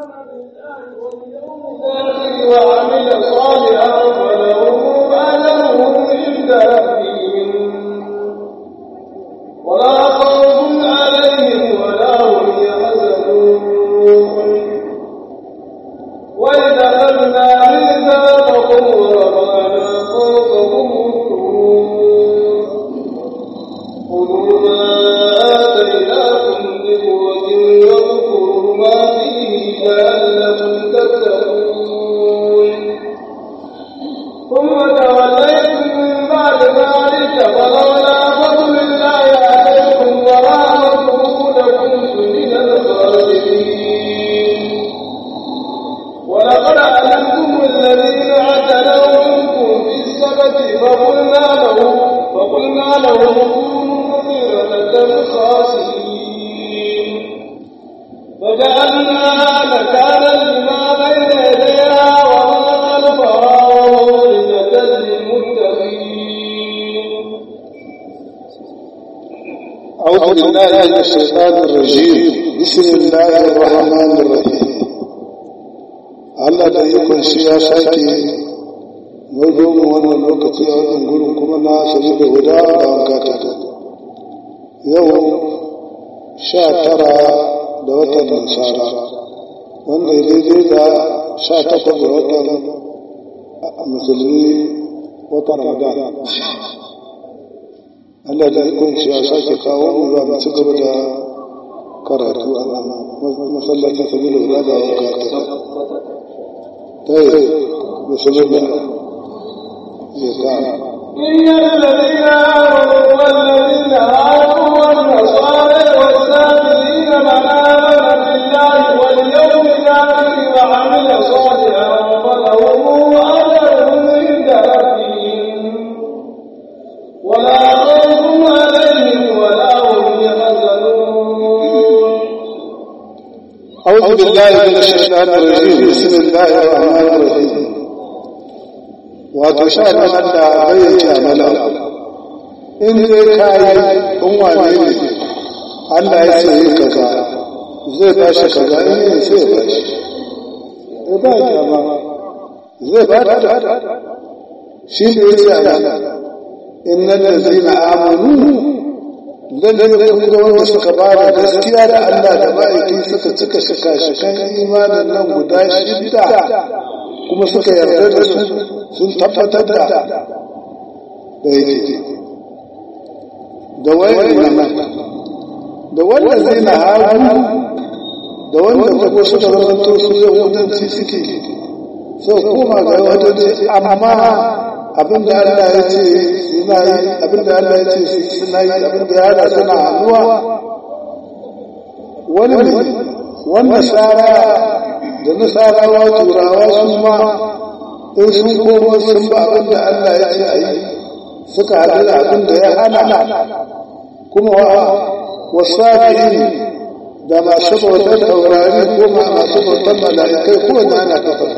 وعمل صالحا فلهم أجرهم عند ربهم ولا خوف عليهم ولا هم يحزنون وإذا أخذنا ميثاقكم ورفعنا فوقكم الطور خذوا ما آتيناكم بقوة واذكروا ما فيه لعلكم تتقون ثم توليتم من بعد ذلك فلولا فضل الله عليكم ورحمته لكنتم من الخاسرين ولقد علمتم الذين اعتدوا منكم في السبت فقلنا لهم فقلنا لهم كونوا قردة خاسرين فجعلناها نكالا لما بين يديها وما خلفها وموعظة للمتقين أعوذ بالله من الشيطان الرجيم بسم الله الرحمن الرحيم Allah da ikon shi ya sake maido mu wannan lokaci a wannan gurin kuma na sabi da guda da wanka ta yau sha tara da watan nasara wanda ya daidai da sha takwas da watan musulmi watan ramadan Allah da ikon shi ya sake kawo mu za mu ci gaba da karatu a masallacin sabi da guda da wanka ta طيب بسم الله إن الذين آمنوا والذين هادوا والنصارى والسابقين من آمن بالله واليوم الآخر وعمل صالحا فلهم أجرهم عند ربهم ولا خوف عليهم ولا هم يحزنون أعوذ بالله من الشيطان الرجيم بسم الله الرحمن الرحيم wato sha nan da bayyana mana in dai kai in wane ne Allah ya ce yi kaza zai ba shi kaza in yi sai ba shi ya ba ya ma zai ba ta shi ne ya ce ana innal ladzina amanu lallai kun ga wanda suka ba da gaskiya da Allah da ma'aiki suka cika shika shikan imanin nan guda shidda kuma suka yarda da su sun tabbatar da da yake da wayar nan da wanda zai na hagu da wanda kuma suka zamanto su yahudanci suke sau koma ga yahudanci amma abinda Allah ya ce suna yi abinda Allah ya ce suna yi abinda ya hada suna hannuwa wani ne wanda sara da nasarawa turawa su ma in sun koma sun ba abinda Allah ya ce a yi suka haɗu da abinda ya hana kuma wa wasabi'in da masu bautar taurari ko masu bautar mala'ikai ko da ana kafa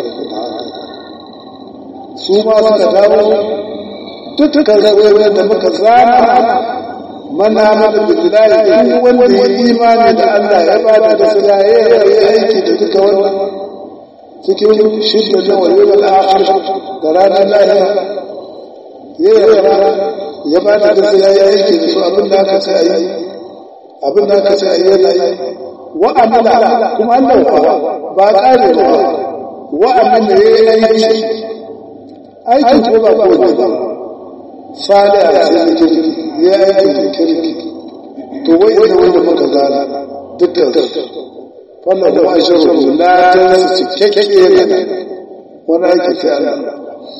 su ma suka dawo dukkan zaɓen da muka zana mana mana billahi duk wanda ya imani da Allah ya ba da gaskiya ya yi aiki da duka wannan cikin shidda da wani da akhir da ranar lahira ya yarda ya ba da gaskiya ya aiki da su abin da aka ce ayi abin da aka ce ayi yana yi wa amala kuma Allah ba ƙare ba wa amala ya yi aiki aikin ko ba ko ba sada a cikin kirki ya aikin kirki to wai da wanda muka gana dukkan wannan da wa'ai shirin la ta su cikakke ne wani aiki sai Allah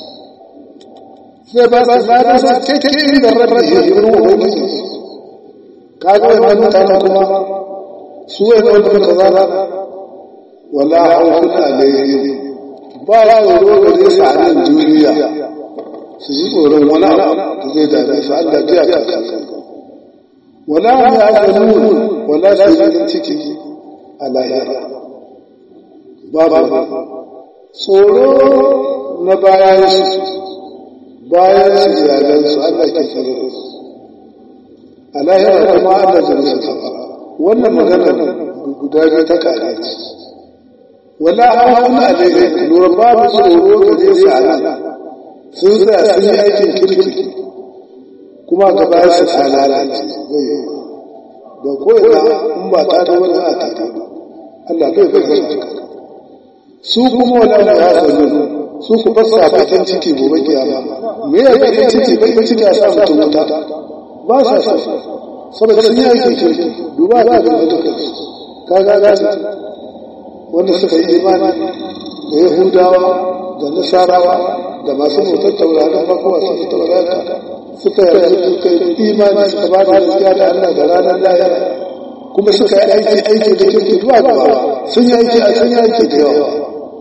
sai ba su lada su cikakke da rabbi ya yi ruwa wani kaga wannan mutane kuma su wai da wanda muka gana wala haukun alaihim ba ya tsoro gare su a nan duniya su ji tsoron wani abu da zai dame su Allah biya ta kanka wala hum ya'lamun wala su yi ciki a lahira babu tsoro na bayan su bayan su iyalan su Allah ke tsare su a lahira kuma Allah zai musu wannan magana guda biyu ta kare ce wala hauna alaihi lura babu tsoro ga je su a nan sun tsaya sun yi aikin kirki kuma ga bayan su ta lalace da ko'ina in ba ta ta wani a ta Allah bai bai bai su kuma wala da ya zanu su ku fassa bakin ciki gobe kiyama me ya bakin ciki bakin ciki a sa mutum wuta ba sa sa saboda sun yi aikin kirki duba ga da mutum kaga ga wanda suka yi imani da yahudawa da nasarawa da masu motar tauraron farko masu tauraron suka suka imani suka ba da gaskiya da Allah da ranar lahira kuma suka yi aiki aiki da kirki zuwa gaba sun yi aiki a sun yi aiki da yawa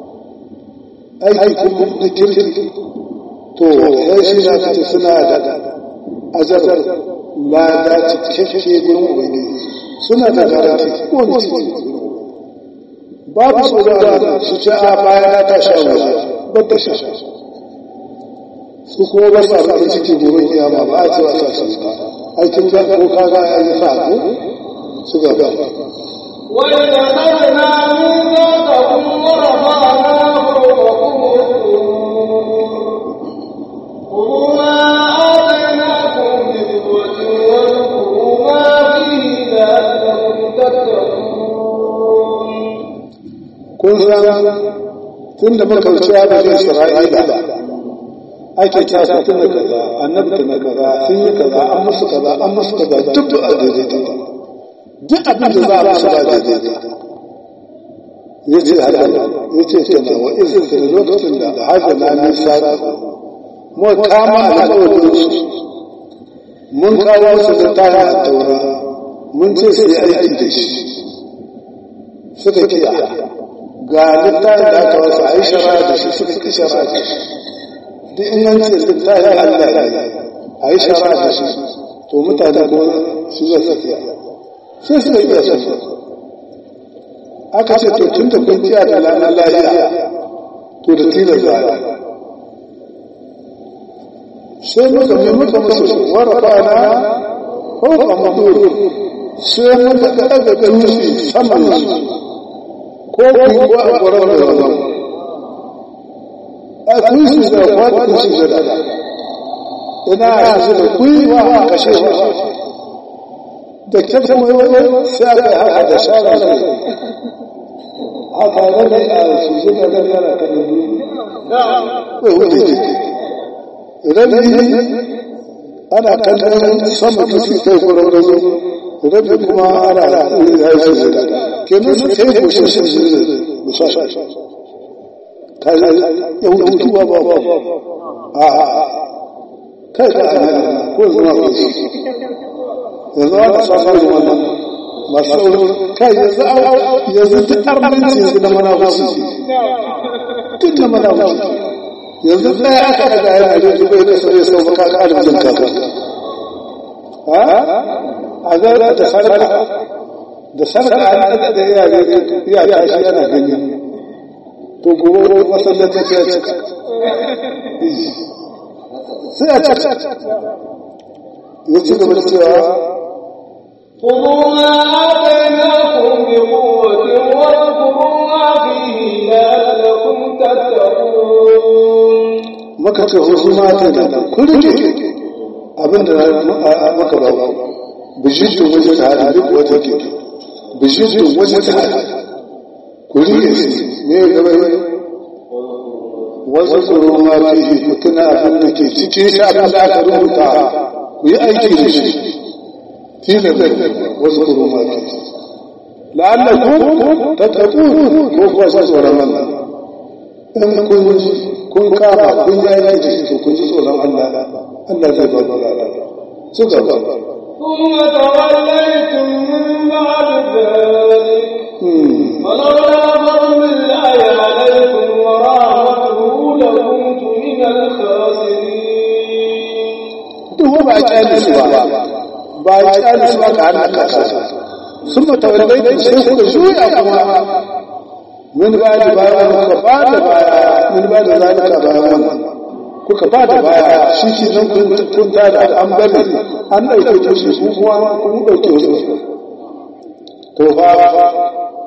aiki kuma da kirki to sai shi na kace suna da azar lada cikakke gurin ubangiji suna da garanti ko ne ciki babu tsoron su ce a bayan ta sha wuya ba ta sha su kuma ba sa bakin ciki gobe kiyama ba a ce wa sa su aikin ga ko kaga ya yi sa ko su ga ba وإذا أخذنا ميثاقكم ورفعنا فوقكم خذوا ما آتيناكم بقوة واذكروا ما فيه لعلكم تتقون kun san tun da muka wuce da Isra'ila ake ta su tun da kaza annabi na kaza sun yi kaza an musu kaza an musu kaza duk da daidaita ba duk abin da za a musu ba daidaita ya ce hada ya ce tana wa izin da lokacin da hada na nisa mu kama alƙawarin su mun kawo su da tara a taura mun ce su yi aiki da shi suka kiya ga littafin da aka wasu a yi shara da shi suka ki shara da shi duk in an ce littafin Allah ne a yi shara da shi to mutane ko su zai tafiya sai suka iya sun aka ce to tun da kun ciya da ranar lahiya to da tilar za a sai muka mai muka musu warfa na hauka mutu sai muka ɗaga dutse saman su ko ku ko a gwarar da zama a kun su da kwata kun su da ina a su da kuiwa a kashe ba da kyakta mai wani sai aka haka da shara da haka rane a su su da nan yana ta da ko wuce rane ana kankan sama da su kai gwarar da zama rabi kuma ana ya yi su da kenan su kai ko shi su da musa ka ya hutu ba ba a kai ka ana ko zuwa ko shi yanzu aka samu da wannan masu sauran kai yanzu yanzu duk armanci yanzu na mana wasu duk na mana wasu yanzu ɗaya aka daga yana da dubai da sai sau maka ka arzikin kaka a zaura da sarka da sarka an da da yare ya tashi yana gani to gobe masallaci sai ya cika sai ya cika ya ci gaba da cewa خذوا ما آتيناكم بقوة واذكروا ما فيه لعلكم تتقون maka ce wasu mata da ku rike abin da maka ba bijitun waje ta hada duk wata ke bijitun waje ta hada ku rike shi ne gaba wasu tsoro ma fihi ku tuna abin da ke cikin shi abin da aka rubuta ku yi aiki da shi tilas wasu tsoro ma fihi la'allakum tattaqun ko kuwa sa tsoron Allah in kun kun kama kun yi aiki da shi to kun ji tsoron Allah Allah zai ba ku lada su gaba ثم توليتم من بعد ذلك ولولا فضل الله عليكم ورحمته لكنت من الخاسرين duk ba a kyale su ba ba a kyale su ba ka hana kasa sun mutawallai da sai kuka juya kuma min ba da baya kuka ba da baya min ba da zalika bayan wannan kuka ba da baya shi ke nan kun kun da an bari an ɗauke ku su kuma kun ɗauke su to fa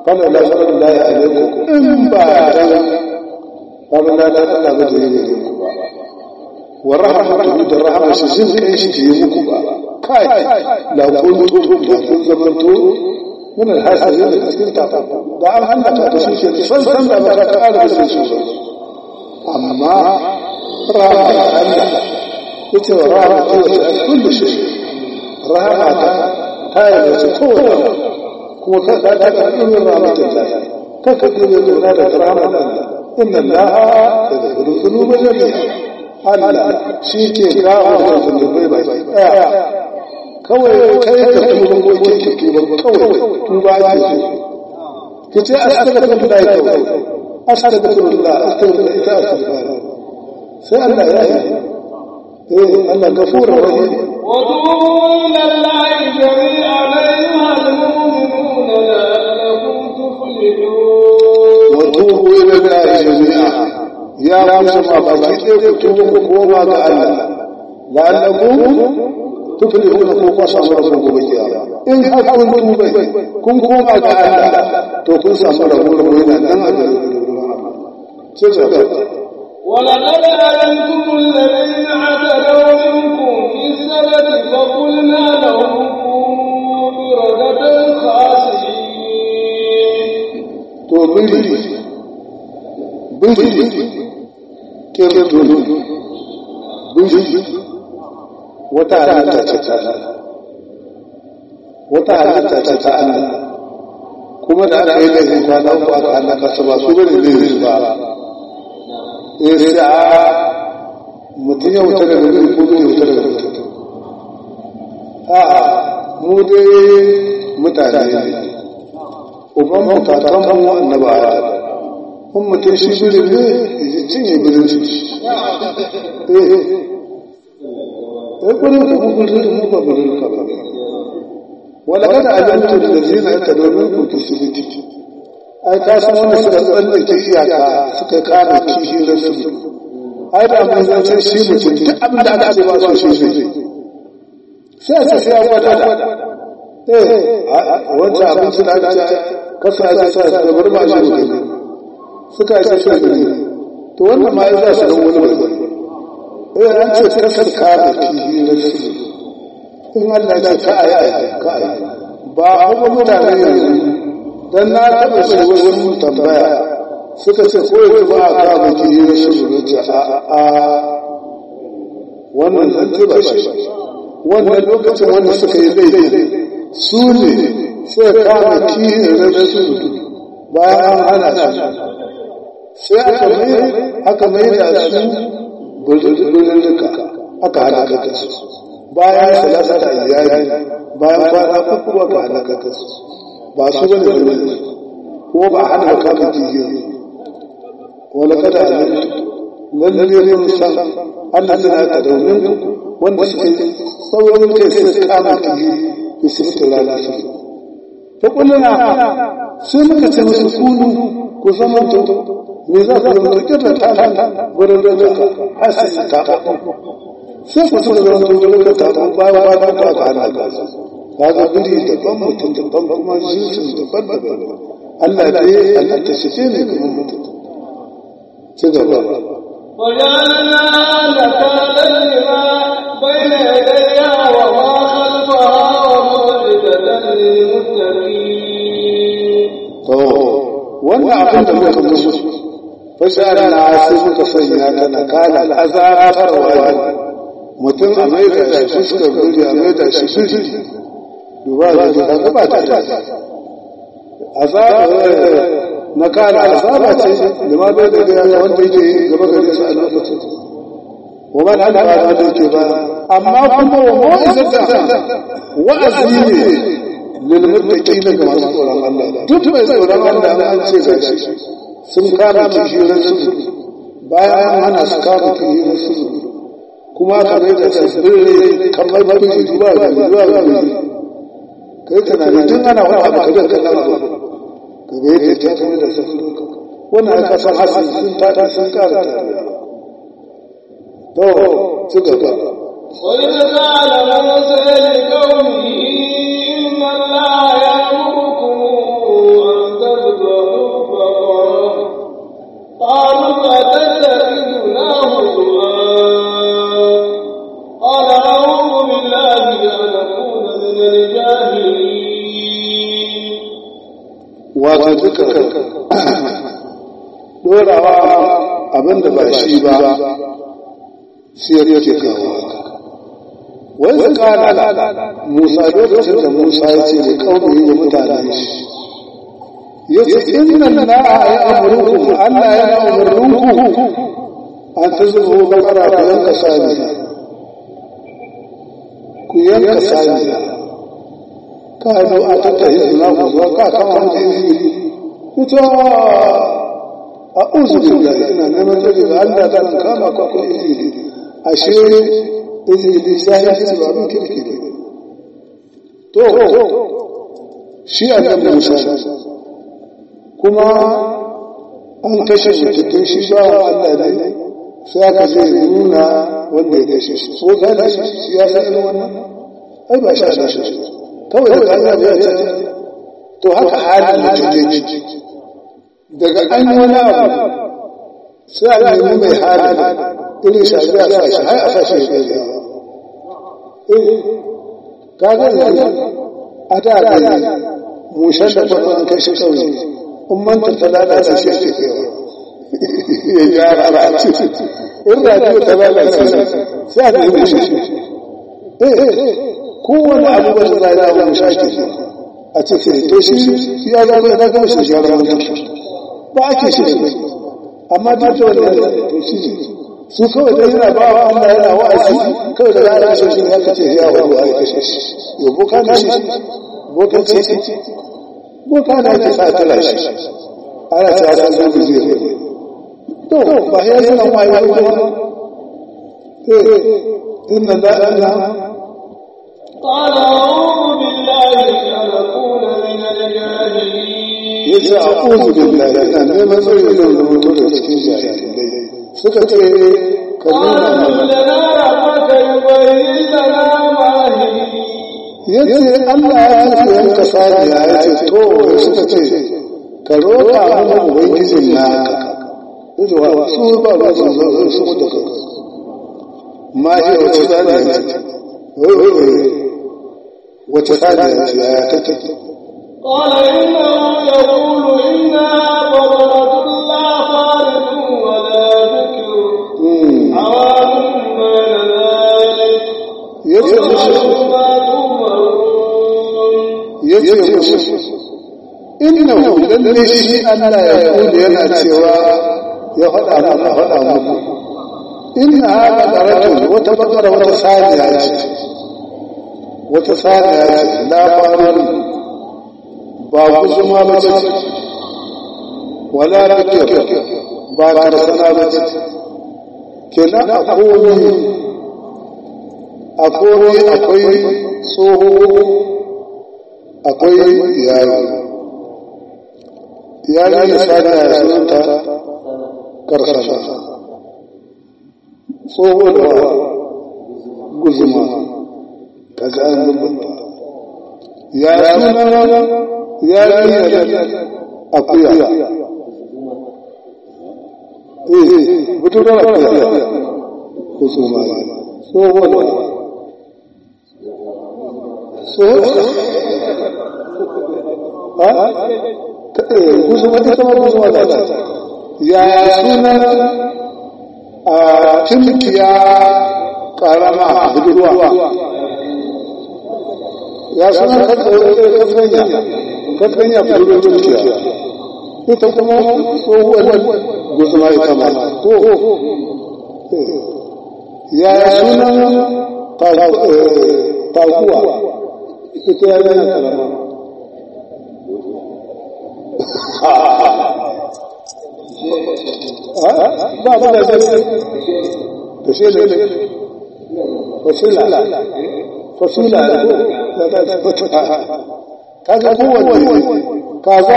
kana la fara la ya alaikum in ba dan abin da ta Allah ba da yi ne ku ba wa rahmatu da rahama shi jin kai shi ke yi muku ba kai la kuntum da kun zamanto min alhasirin da cikin ta da an hallaka da shi ke san san da ba ta ƙara da shi amma rahama Allah yace wa rahama ta kullu shi rahama ta ta yi da kowa kuma ka ka ta ka irin rahmatullah ka ka dole da da rahama Allah inna Allah yaghfiru dhunuba jami'a Allah shi ke gawo da zunubai ba ɗaya kawai kai ka tuba ko ke ke tuba kawai tuba ya ce ki ce astaghfirullah kawai astaghfirullah astaghfirullah ita astaghfirullah sai Allah ya yi eh Allah gafurur rahim وتوبوا إلى الله جميعا أيها المؤمنون لعلكم تفلحون وتوبوا إلى الله جميعا يا مسلم بقي كتوبوا كوما ga Allah la'allakum tuflihuna ko kwa samu rabu gobe kiyama in har kun tuba kun koma ga Allah to kun samu rabu rabu yana nan a garin sai ta ولقد علمتم الذين اعتدوا منكم في السبت فقلنا لهم كونوا قردة خاسئين to biri biri kirtulu biri wata halitta ce ta Allah wata halitta ce ta Allah kuma da aka yi laifin kwana uku aka halaka su ba su bane laifin ba eh sai a mutum ya wuta daga gari ko bai wuta daga gari a mu dai mutane ne uban mutakan mu annabawa kun mutum shi birin ne ya cinye birin shi eh eh birin ka mun birin mu ba birin ka ba wala kada ajantu da zina ta domin ku kisibiti ai ka san wanda suka tsallake iyaka suka kama kishi rasu ai da mun zance shi mutum duk abin da aka ce ba su shi ne sai a ce sai ya gwada eh wancan abincin da aka ce kasa ya sa da bar ba shi ne suka yi shi ne to wannan ma ya za su dan wani wani eh an ce kasar kama kishi rasu in Allah ya ce ka ayi ka ayi ba kuma mutane yanzu dan na taɓa shi wajen tambaya suka ce ko yanzu ba a kawo ki yi rashin zuciya a a wannan zance ba shi wannan lokacin wanda suka yi laifi su ne suka kama ki yi rashin bayan an hana su sai aka mai aka mai da su bululluka aka halaka da su bayan salasa da iyali bayan kwana uku aka halaka da su ba su bane da ko ba hana ka ka kiyi wala kada lalle ne mun san Allah tana da daunin wanda suke saurin kai sai kama kiyi ki sifta lalata to kulluna sai muka ce musu kunu ku zama to me za ku zama to kirta ta ta gurin da ka hasi ta ta sai ku zama to gurin da ta ta ba ba ba ba ka hana ka kaga biri daban mutum daban kuma jinsin daban daban Allah dai Allah ta shige ne kuma mutum ci gaba وجعلنا نكالا لما بين يديها وما خلفها وموعظة للمتقين to wannan abin da muka musu fasara na sai muka sanya ta nakala azabarwa mutum a mai da shi fuskar guri a mai da shi fushi duba da ta gaba ta azaba na kana azaba ce da ma bai da gaya wanda yake gaba gare shi a lokacin wa man hada ba da yake ba amma kuma wa mu'izata wa'azi ne lil muttaqin ga masu tsoron Allah duk mai tsoron Allah an ce gashi sun kama kishirin su bayan an hana su kama kishirin su kuma ka mai da tasbiri kamar bakin zuwa ga zuwa ga kai tunani tun ana wani abu ka da kallon abu ka ga yadda ta tafi da su wannan aka san hasin sun tata sun kara ta to ci gaba وإذ قال موسى لقومه إن الله يأمركم أن wato duka dorawa abinda ba shi ba sai ya yake kawo wai su kana musa lokacin da musa ya ce da kawai da mutane shi ya ce inna na ya amurku allah ya amurku an ta zuba bakara ku yanka saniya ku yanka saniya ka zo a tattahi suna ku zuwa ka kama mutum ita a uzu billahi ina neman tsari ga Allah da nan kama ka ko izini ashe izini sai ya ce ba mun kirki ne to shi a kan Musa kuma an kashe mutum shi ba wa Allah ne sai aka ce nuna wanda ya kashe shi ko gane shi ya san irin wannan ai ba shi a shi kawai da Allah ya ce to haka halin mutum ne daga an yi wani abu sai a nemi mai hali irin shafi a sa shi har a sa shi ya ka ga yanzu a da da mushen da farko an kai shi kawai in manta ta lalace shi ke kewa ya gyara ba a ce in rajiyo ta lalace sai a nemi shi kowane abu ba su zai da abu shi ake a ce sai to shi ya zama ya zama shi gyara mutum ba ake shi da amma duk da wanda to shi su kawai da yana ba wa Allah yana wa'azi kawai da ya kashe shi ya kace ya wa Allah ya kashe shi yo boka na shi boka ce boka na ke sa tala shi ana ta da zai zai to ba ya yana wai wai ba eh inna la ilaha قال أعوذ بالله أن أكون من الجاهلين yace a'udhu billahi ina neman tsari da mutu da cikin jahilai suka ce ka nuna قال mana لنا ربك يبين لنا ما هي yace Allah ya ce yanka saniya ya ce to suka ce ka roƙa mana ubangijin naka yace wa su ba ba su zo su mutu ka ma shi wace saniya ce wace saniya ce ya ta ta قال إنه يقول إنها بقرة لا خالد ولا ذكر عوام بين ذلك yace musu ويعلم ما تؤمرون yace musu innahu lalle shi Allah ya kula yana cewa ya faɗa mana faɗa muku inna hada qaratun wata bakara wata saniya ce wata saniya ce la farun ba kuzuma ba ce wala bikir ba karsana ba ce kenan a komi a komi akwai tsoho akwai yaro yaro ya sada ya sunanta karsana tsoho da guzuma kaga an zubanta ya suna yarinyar akuya eh buturar akuya guzuma tsoho da tsoho guzuma ita ma guzuma da ta ya sunan a tunkiya karama budurwa ya sunan katkanya katkanya budurwa tunkiya ita kuma tsohuwar guzuma ita ma ko ya sunan taguwa ita ya yana karama ba ba da zai to shi ne fasila fasila da da kaga kowanne kaza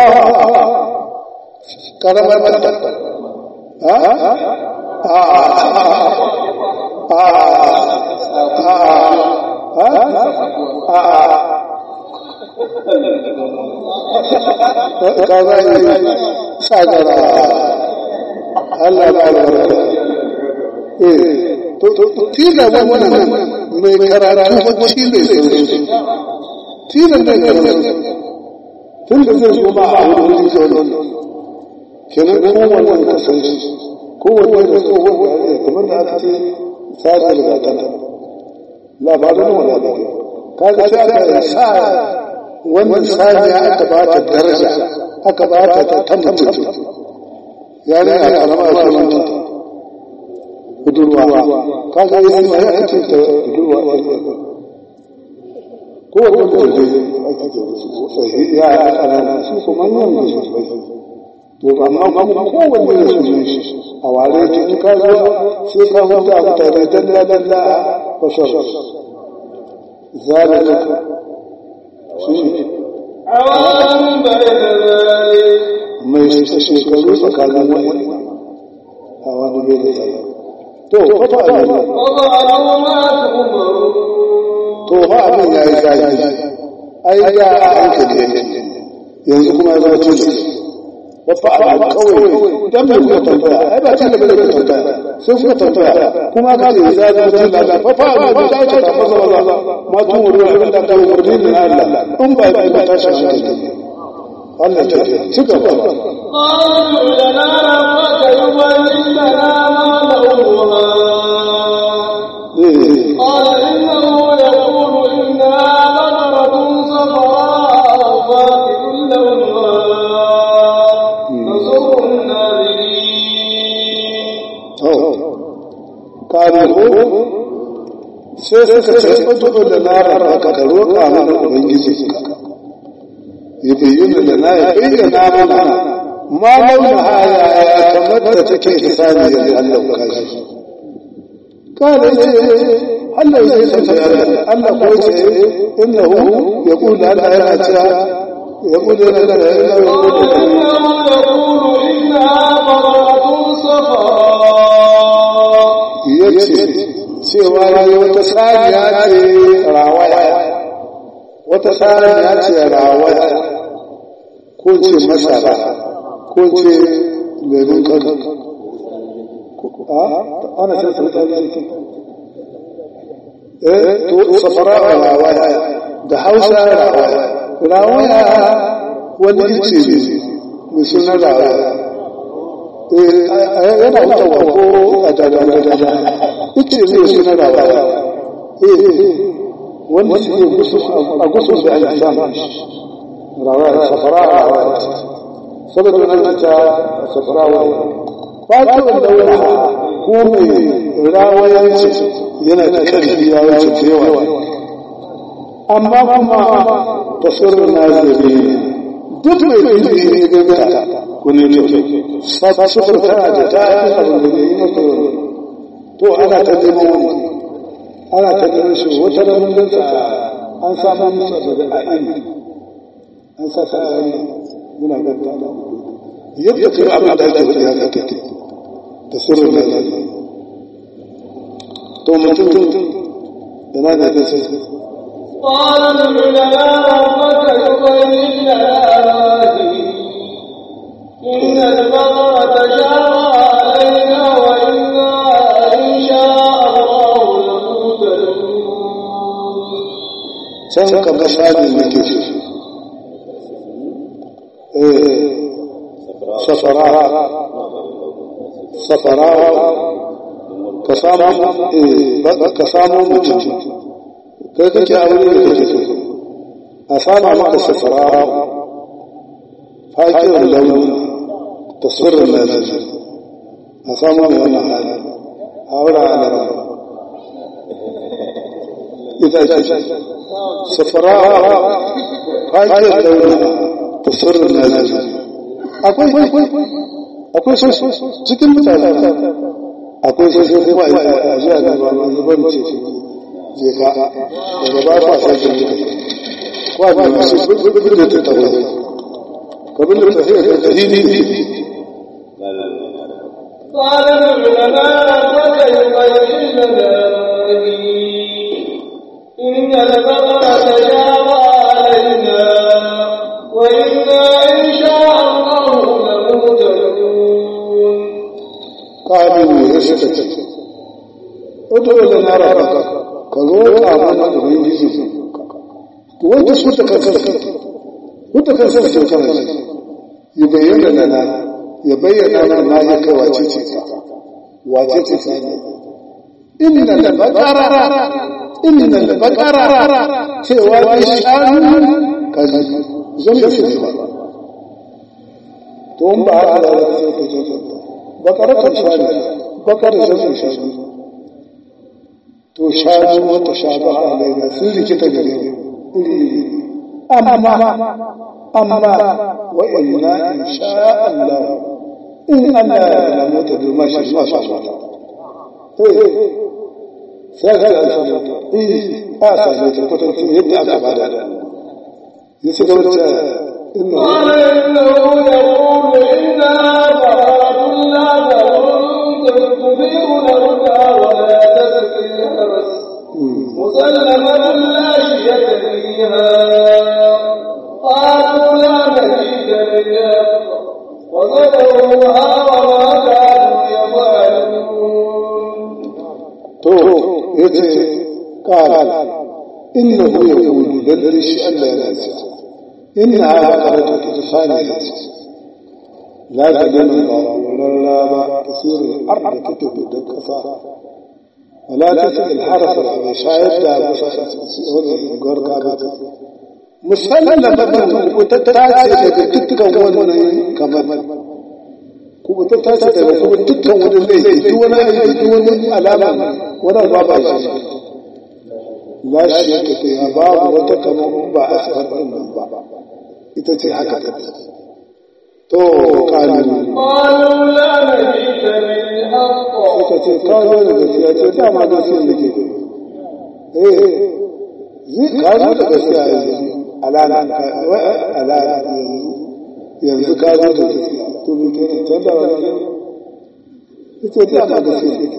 karamar mata ha a a a kaza yi sagara Allah ba albarka eh to to tila wannan mai karatu ko tila sai tila mai karatu tun da zai zo ba a wani wuri ke wani kenan kowanne ka san shi kowanne da tsohon da ya kamar da aka ce sa'ad da ta labarin wala da kaga sai aka sa wannan saniya aka ba ta daraja aka ba ta ta ta mutum ya ne a karama a sunanta budurwa kaga yi ma ya ce ta budurwa ko wani da zai ake ke su sai ya ya kanana su kuma nan da su bai to amma kuma kowanne da su ne shi a ware ta in ka zo sai ka huta mutane dalla dalla bashar zalika shi عوام بين ذلك mai shekaru tsakanin wani a wani bai da tsaye to kafa a yi وضعوا ما تؤمرون to ba abin ya yi zafi ai ya a hankali yake yanzu kuma ya zama tilas wafa abu kawai dan mai kuka tambaya ai ba tilas bane kuka tambaya sai kuka tambaya kuma ka ne ya zama tilas wafa abu da ta ta fasa wala ma tun wuri abin da ta umarni ne na Allah in ba ya ba ta shi hankali Allah ta ce ci gaba قالوا لنا ربك يبين لنا ما لونها eh قال إنه يقول إنها بقرة صفراء فاقع لونها تسر الناظرين kare ko sai suka ce fatuhu da narar haka da roƙa mana ubangiji ka ya bayyana da na ya bayyana mana ma launa haya ya kamar da take kisani ya Allah kashi kare ce Allah ya ce ta yarda Allah ko ce innahu yaqulu Allah yana cewa yaqulu yana da yana إنه يقول إنها بقرة صفراء yace cewa ya wata saniya ce rawaya wata saniya ce rawaya ko ce masara ko ce lemun kano a ana sai sauta da shi eh to safara rawaya da hausa rawaya rawaya wani ice ne mai suna rawaya yana wucewa ko a dada ice zai suna rawaya wanda shi ne a gusun da ake samun rawaya safara rawaya saboda nan ta safara rawaya fatuwar daura ko mai rawayanci yana da ƙarfi ya wuce da yawa amma kuma tasirin nazari duk mai ilimi ne ganta wani ne sufur tana da ta yi abin da yi maka to ana ta neman wani ana ta neman shi wata ranar ganta an samu musa daga a'ini an sa sa a'ini muna ganta da yadda kai abin da ake faɗi haka take da sirrin da zai to mutum yana da da sai قال ادع لنا ربك يبين لنا ما هي إن البقرة تشابه علينا وإنا إن شاء الله لمهتدون can ka ga shani da ke shi eh safara safara ka samu eh ba- ka samu mutum kai kake aure da kake so a samu maka safara fakiyar launi tasirrin lafiya a samu mai wannan hali a wura a nan ita ce safara fakiyar launi tasirrin lafiya akwai akwai so cikin mutane akwai so so kuma a jiya da ba ma zubar ce je ka daga ba fa sai da kwa da su gudu da ta tabbata kabin da tafiya da dalili قال ادع لنا ربك يبين لنا ما هي إن البقرة تشابه علينا وإنا إن شاء الله لمهتدون قالوا يسكت ادعو لنا ربك كروك امنا ubangiji to wanda su ta kanka wata kan sai ce kana shi ya bayyana lana ya bayyana lana ya kai wace ce wace ce sani inna da bakara inna da bakara cewa ne shanu kaji zan yi shi ba to in ba haka da wata sai ka je bakara kan shanu bakara zan yi shanu to shanu wata shanu a alaina sun rikita gare mu iri amma amma wa inna in sha Allah in Allah ya nuna ta durma shi ma sha Allah sai ka ga shi eh a sai ta kwatanta yadda aka bada ya ci gaba da inna قال إنه يقول إنها براءة لا تظن تبيع الهدى ولا تسقي الحرس مسلمة لا شية فيها قالوا لا مزيد بالحق وذكروها وما كانوا يفعلون to yace qala innahu yaqulu lalle shi Allah yana cewa inna baqaratu tusani la tadallu wala ba tasiru al-ard tutubu dakasa wala tasil al-harf shayad da wani gorka ba musallama ku ta tace daga dukkan wannan kamar kuma ta tashi daga kuma dukkan wani laifi duk wani aiki duk wani alama wani ba ba shi la shi ya tafi ya babu wata kamar in ba a sahar din nan ba ita ce haka ta to kalu قالوا لا مزيد بالحق suka ce ka zo da gaskiya ce dama gaskiya nake eh zai ka zo da gaskiya yanzu alala alala yanzu yanzu ka zo da gaskiya to me kenan canza wani ita ce dama gaskiya nake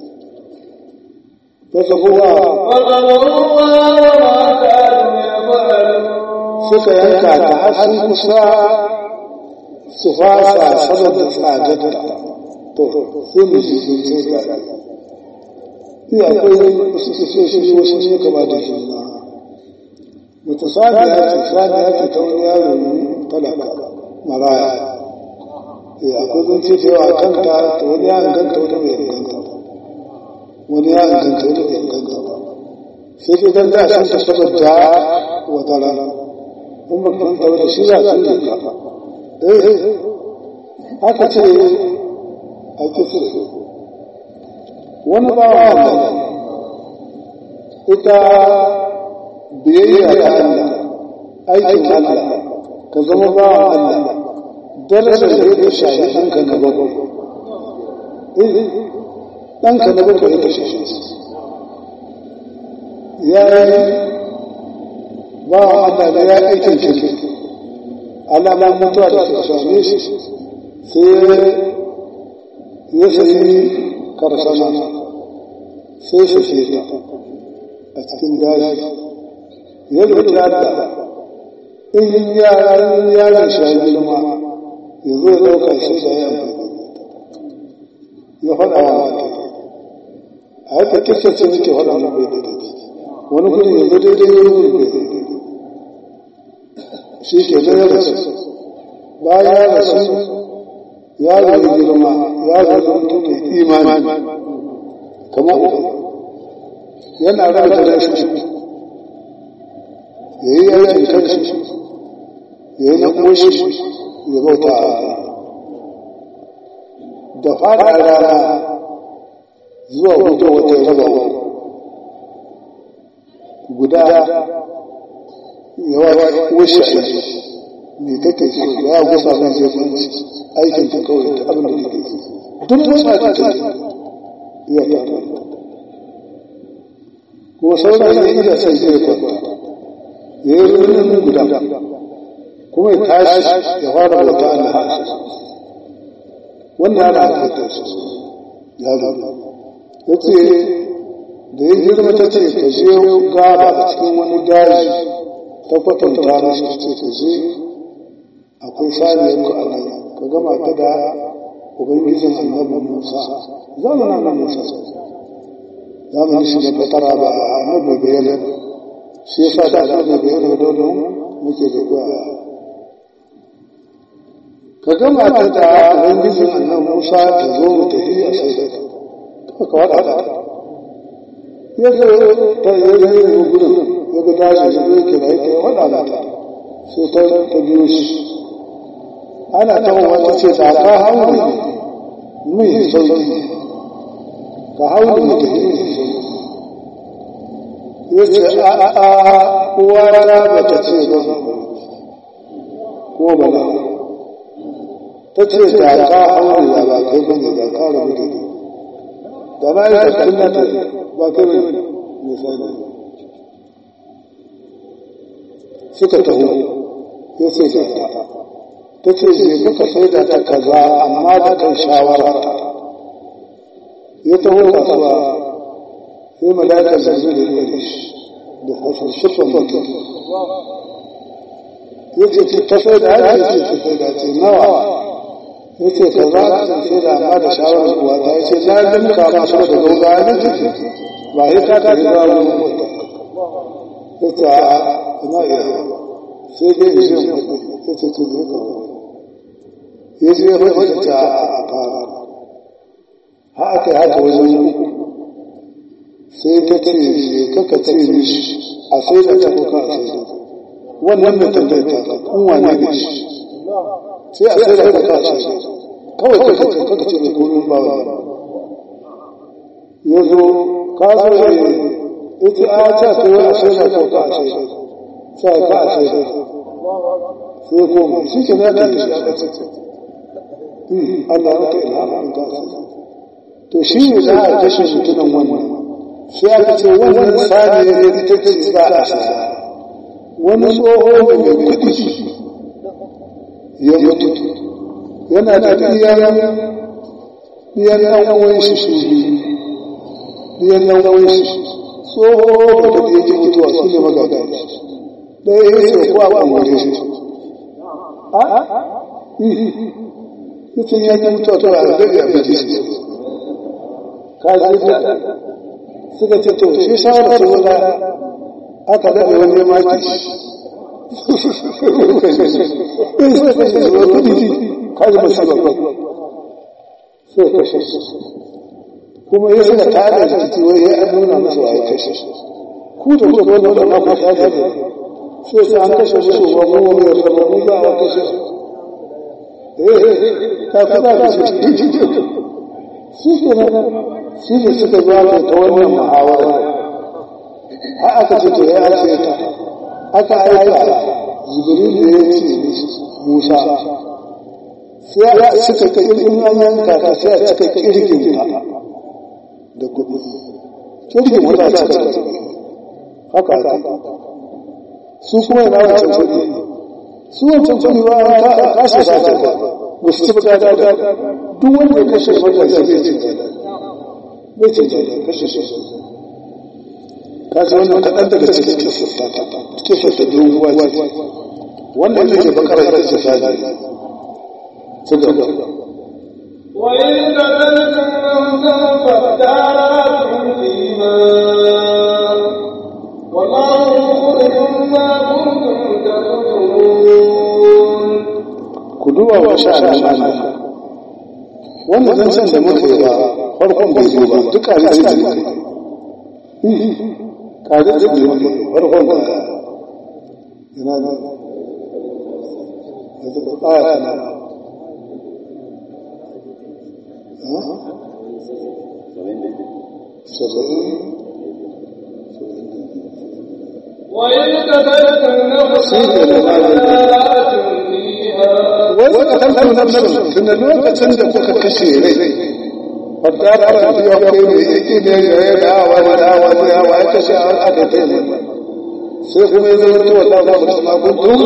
fasahuwa فقضوها وما كانوا يفعلون suka yanka ta har sun kusa su fasa saboda tsadarta to sai mu ji sun ce ga iya akwai wasu kisoshi wasu ne kama da shi na mutu saniya ce saniya ce ta wani yaro ne talaka maraya iya akwai zance da yawa kanta ta wani ya ganta wani bai ganta wani ya ganta wani bai ganta ba sai ke ganta sun ta saboda wata rana in ba kan tawo da shi za su yi ka eh haka ce a kisa wani ba wa ita biyayya ta Allah aikin Allah ka zama ba wa Allah darajar da ya shafi ɗanka na bakwai ɗanka na bakwai ya kashe shi ya yi ba Allah da ya aikin kirki alamun mutuwa da ta same shi sai ya sayi karsana sai shi ce ta a cikin daji ya roƙi Allah in yaran yaran shi ya girma ya zo ya ɗauka shi da ya ya faɗa wa a haka kirkir sai nake faɗa na bai daidai wani gudun ya zo daidai ya yi bai daidai shi ke zai ya rasu bayan ya rasu ya zai girma ya zai mutum mai imani kamar uku yana raba da shi ya yi yankin kanshi ya yi na ƙoshi ya bauta a da fara rana zuwa hudu wata raba guda yawa washe aiki me kake so ya gusa mai zai kwanci aikin ta kawai ta abin da kake so duk motsa ta ta iya ta ko sauran ya iya sai zai kwanta ya yi rurin guda kuma ya tashi ya fara bauta Allah wannan yana haka ta su ya zo ya ce da ya girma ta ce ka je gaba a cikin wani daji ta kwatanta mashi ce ka je akwai saniyar ku a nan ka gama ta da ubangijin annabi musa zamanin nan musa zamanin shi da fatara ba annabi bayyana shi yasa da annabi bayyana da don muke da kuwa ka gama ta da ubangijin annan musa ta zo mu tafi a sai da ka ka wada ta ya zo ta yi yi gudun ya ga daji ya zo kira ya kira wada ta sai ta ta biyo shi ana ta wata ce ta ka hauni mai sauki ka hauni mu tafi mai sauki ya ce a a uwa ta ba ta ce ba ko ba na ta ce da ka haure da ba kai bane da ka rabu da ni da na yi tattun na ta ba kai bane misali suka taho ya ce da ta ta ce je kuka sai da ta kaza amma da kan shawara ta ya taho kasuwa sai malaka da zai da iya shi da hasan shifan mutum ya ce ta sai da ya ce ta sai da ce nawa ya ce ka za ka sai da amma da shawarar kuwa ta ya ce na limka masu da gauga ya ce ba ya ta ta riga wani ya ce a ina iya sai dai ya ce ya ce ce zai kawo ya ce ya faɗi ta a fara ha aka yi haka wajen uku sai ta ce kaka ce mishi a sai da ta kuka a sai da wannan da tambayar ta kun wane ne shi sai a sai da ta kashe kawai ka ce kaka ce da kurin ba wa ya zo ka zo ya yi ita a ta ta yi a sai da ta ka a sai da sai ka a sai da sai koma shi ke na ta yi shi a ƙasa Allah ya ka ilhama in ka sai to shi ne za a kashe mutumin wannan sai aka ce wannan sani ne ita ce za a saya wani tsoho da mai kuɗi ya mutu yana da iyayen iyan ɗan uwan shi su iyan ɗan uwan shi tsoho da da yake mutuwa su ne magana ɗaya ya ce ko a ɓangare shi a ita ya yi mutuwa to a zai a biji shi ka zai da suka ce to shi shawara su wala aka daɗe wani maki kaji ba shi ba sai kashe kuma ya suka tada da jiki wai ya an nuna masa wa ya kashe ku da kuka wani wanda ma ku tada da sai sai an kashe musu ba mu wani ya zama mu ba a kashe eh ka kuma da shi su ke nan su ne suka zuwa ta wannan muhawara har aka ce to ya ake ta aka aika jibril da ya ce musa sai a cika kirgin an yanka ta sai a cika kirgin ta da kuɗi kirgin wata ta ce haka aka su kuma yana wancan kuɗi su wancan kuɗi ba ta kashe ta ce ba su ci ta ta duk wanda ya kashe wata zai ce bai ce kashe shi ka ce wannan kaɗan daga cikin kisa ta doguwa ce wannan ne ke bakar ita ce sani ci gaba وإن قتلتم نفسا فادارأتم فيما والله مخرج ما كنتم تكتمون ku duba wa sha'anin Allah wannan zancen da muka yi ba farkon bai zo ba duk ƙari ce ne ƙari ce ne farkon ka yana da ya zuba ƙaya na saba'in وإن قتلتم نفسا فادارأتم فيها wani katantar nafsin tunda lokacin da kuka kashe rai fadda da aka fi wa kai mai iki ne ya yi da awa da awa da awa ya kashe an aka ta yi sai kuma ya zama tuwa ta zama su makuntun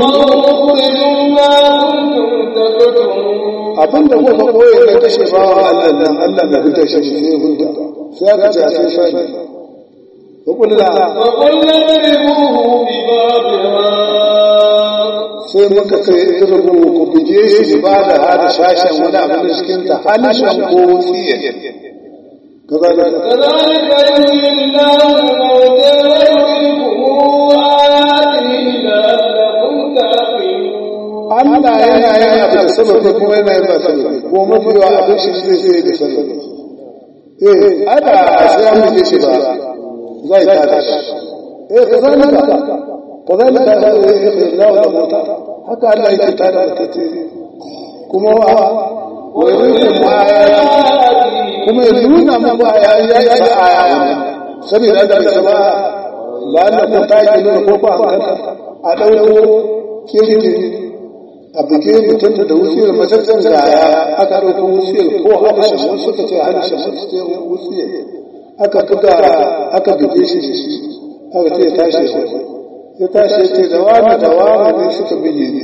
والله مخرج ما كنتم تكتمون abin da kuka koye da kashe bawa Allah nan Allah na hudda shi ne hudda sai aka ce a sai shani hukulla فقلنا اضربوه ببابها sai muka ce irbu ku bige shi ba da hada shashen wani abin da cikin ta halishan ko tsiye kaza da كذلك يحيي الله الموتى ويريكم آياته لعلكم تعقلون Allah yana yin abu da sababi kuma yana yin ba sababi ko mafi yawa abin shi zai zai da sababi eh ada sai an buge shi ba zai ta tashi eh kazalika kazalika da Allah da mota haka Allah yake tada da tace kuma wa yurikum ayati kuma ya nuna muku ayayi ya yi aya saboda da zama la'alla ta yi nuna ko ba a ɗauko kirki a buge mutum da wusiyar matattar gaya aka ɗauko wusiyar ko halishin wasu suka ce halishin wasu ce wusiyar aka buga aka buge shi da shi aka ce ya tashi ya tashi ya ce da wani da wani ne suka buge ne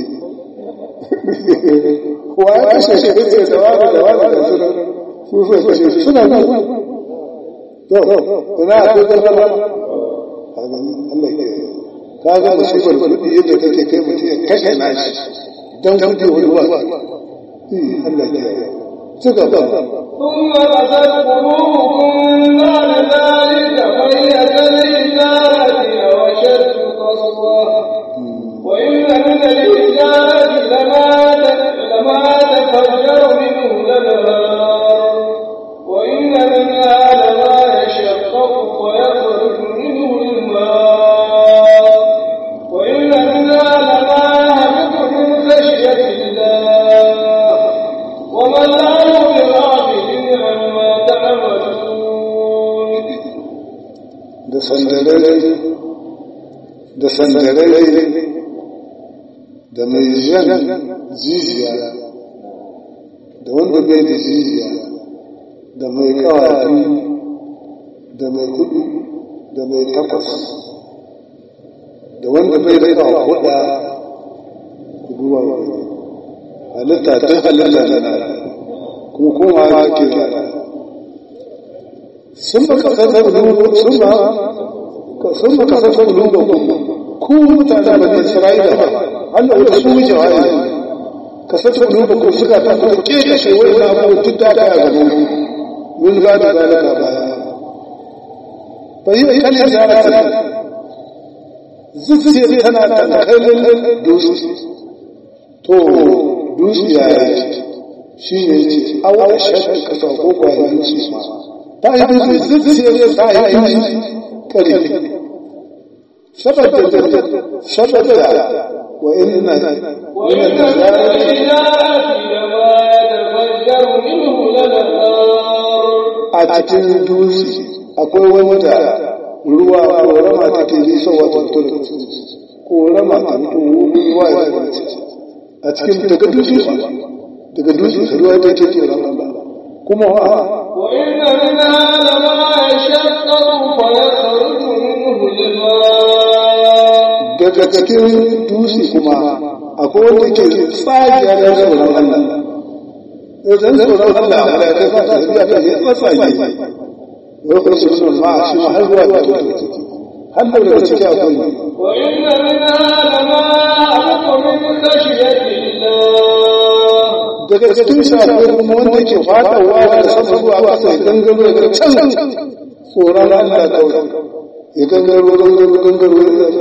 wa ya kashe shi ya ce da wani da wani da suna su so kashe suna nan to ina akwai gaggawa Allah ke kaga musibar kuɗi yadda take kai mutum ya kashe nashi don kuɗi wani ba Allah ke ci gaba ثم قست قلوبكم بعد ذلك فهي كالحجارة أو أشد قسوة وإن من الحجارة لما لما تفجر منه الأنهار وإن منها لما يشقق فيخرج منه الماء وإن منها لما يهبط من خشية الله وما الله بغافل عما تعملون da sandarai da sandarai da mai jan jijiya da wanda bai da jijiya da mai kawai da mai kudu da mai takwas da wanda bai da kawo kuɗa kuduwa wani halitta ta halitta na kuma kuma ya ke zara sun ba ka kasar kulubu sun ba sun ba ka kasar kulubu ku mutane ba ne isra'ila ba Allah wata su wuce wa ne ka sassa kulubu ku suka ta kuma ke kashe wani na abu duk da ka gaba mun ba da zalika baya bai yi kan zalika zuciya tana tankalin dusu to dusu ya yi shi ne ce awa shaɗin kasa ko kwayoyin su ma ta yi dusu zuciya ta yi dusu kare saboda saboda wa inna وإن من الحجارة لما يتفجر منه الأنهار a cikin dusi akwai wanda ruwa korama take nisowa ta fito da korama ta fito ruwa ya zama a cikin daga dusi daga dusi ruwa ta ke tsoron Allah kuma wa وإن منها لما يشقق فيخرج منه الماء daga cikin dusi kuma akwai wanda ke tsagiyar da tsoron Allah idan tsoron Allah wanda ya sa ta biya ta ne tsage wai kuma su suna ma shi ma har zuwa ta har da daga ciki akwai وإن منها لما يهبط من خشية الله daga cikin shafi kuma wanda ke fadawa da sama zuwa ƙasa ya gangaro daga can tsoron Allah kawai ya gangaro gangaro gangaro ya zai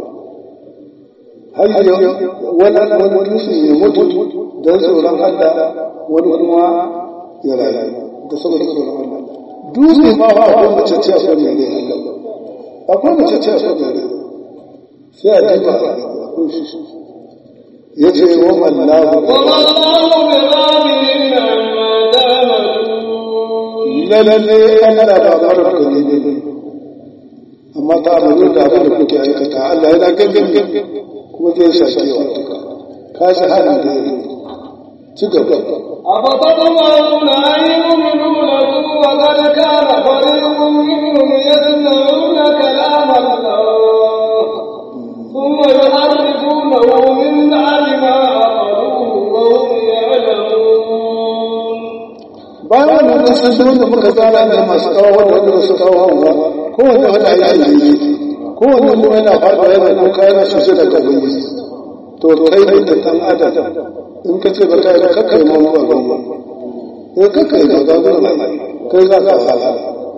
har yi wani wani dutse ya mutu don tsoron Allah wani kuma ya rayu da saboda tsoron Allah dutse ma ba akwai mace ce akwai mai rai Allah akwai mace ce akwai mai rai sai a diba akwai shi ya ce wa mallahu وما الله بغافل عما تعملون lalle Allah ba marar gani ne amma ta abu da abin da kuke aikata Allah yana gangan kuma zai sake wa duka ka shi halin da ya ci gaba أفتطمعون أن يؤمنوا لكم وقد كان فريق منهم يسمعون كلام الله ثم يحرفونه من بعد ما عقلوه وهم يعلمون bayan wannan sun san da muka tsara da masu kawo wanda su kawo hawa kowanne wanda ya yi kowanne kuma yana faɗa yana kuka yana sosai da kabin to kai ne da ɗan adam in ka ce ba kai ba kakkai ma ba ba eh kakkai ba ga ba kai za ka hala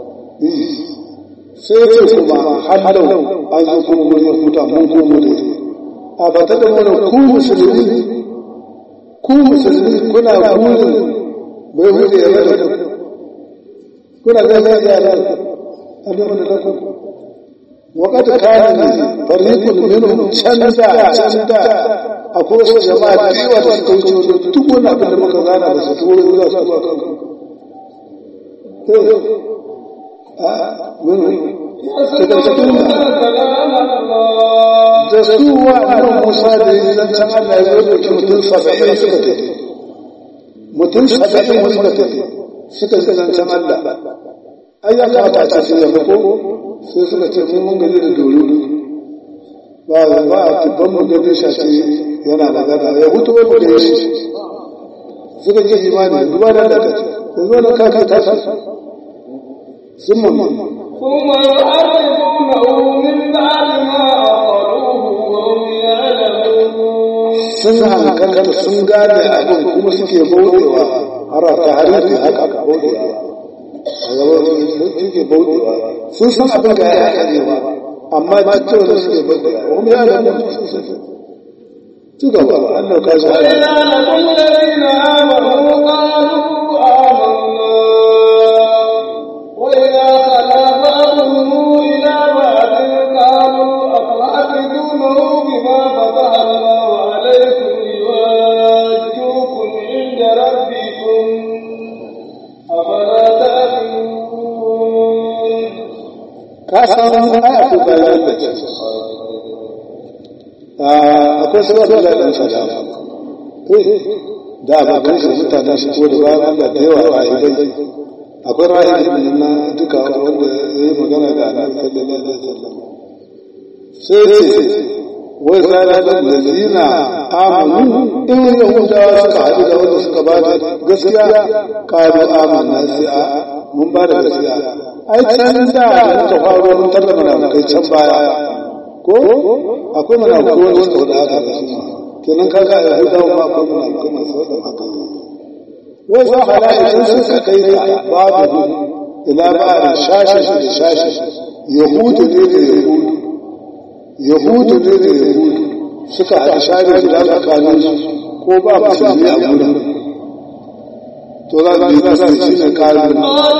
sai ce kuma hallau an zo kuma mun huta mun komo da a ba ta da mana ku musulmi ku musulmi kuna burin bai hude ya bada kuna ga ga ya da Allah da lakum وقد كان فريق منهم canza canza akwai wasu jama'a da yawa da suka wuce duk wani abin da muka gana da su tuwo za su zuwa kan da su wa nan musa da yi zancen Allah ya zo da mutum saba'in suka tafi mutum saba'in wasu suka tafi suka ji zancen Allah ai ya kamata a ce sun yabi ko sai suka ce mun mun gaji da doro ba ba a tubban mun gaji shashi yana magana ya hutu wani da ya shi suka ji imani duba da da ce yanzu wani kaka ta shi sun mun ثم يحرفونه من بعد ما عقلوه وهم يعلمون sun hankalta sun gane abin kuma suke bautewa har ta harifi haka aka bautewa a gaba suke bautewa sun san abin da ya haka ne ba amma cikin da suke bautewa wani ya da mutum sun san ci gaba Allah ka shi وإذا لقوا الذين آمنوا قالوا آمنا وإذا خلا بعضهم إلى بعض قالوا أفحسبونه بما فتح الله عليكم ليواجوكم عند ربكم أفلا تعقلون ka san aya ko bayan da ce akwai sabon da ɗan sada da abokan shi mutane shi ko da bayan Allah da yawa rahibai akwai rahibai na duka wanda ya yi magana da annabi sallallahu alaihi wasallam sai ce wai zala da lalina amanu in yahudawa suka haɗu da wanda suka ba da gaskiya ƙaru amanna sai a mun ba da gaskiya ai can da muka faro mun tarda munafukai can baya ko akwai munafukai wanda suka wada haka da su kenan kaga a yahudawa ma akwai munafukai masu wada haka wai za a hada idan suka kai ka babu ila ba'ar shashi da shashi yahudu ne da yahudu yahudu ne da yahudu suka haɗa shari guda tsakanin su ko ba musulmi a gudan to za su yi za su shi ne kayan